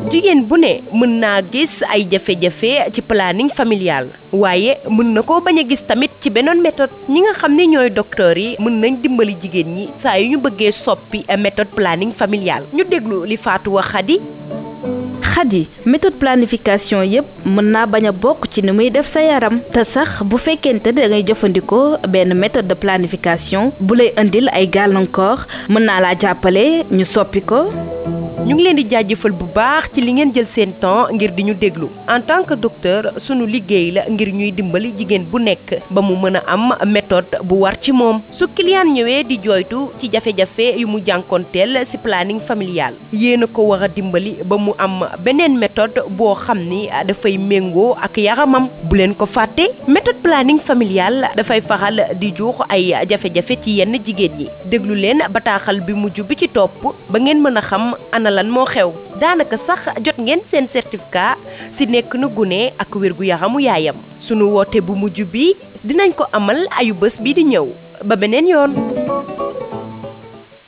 jigéen bu ne mën naa gis ay jafe-jafe ci planning familial waaye mën na koo bañ a gis tamit ci beneen méthode ñi nga xam ne ñooy docteur yi mën nañ dimbali jigéen ñi saa yu ñu bëggee soppi méthode planning familial ñu déglu li Fatou wax Khady Khady méthode planification yépp mën naa bañ a bokk ci ni muy def sa yaram te sax bu fekkente da ngay jëfandikoo benn méthode de planification bu lay indil ay gàllankoor mën naa laa jàppale ñu soppi ko ñu ngi leen di jaajëfal bu baax ci li ngeen jël seen temps ngir di ñu déglu en tant que docteur sunu liggéey la ngir ñuy dimbali jigéen bu nekk ba mu mën a am méthode bu war ci moom su client ñëwee di jooytu ci jafe-jafe yu mu jànkoonteel ci planning familial yéen a ko war a dimbali ba mu am beneen méthode boo xam ni dafay méngoo ak yaramam bu leen ko fàtte méthode planning familial dafay faral di jur ay jafe-jafe ci yenn jigéen ñi déglu leen bataaxal bi mujj bi ci topp ba ngeen mën a xam ana lan moo xew daanaka sax jot ngeen seen certificat ci nekk na gune ak wérgu yaramu yaayam sunu woote bu mujj bi dinañ ko amal ayu bés bi di ñëw ba beneen yoon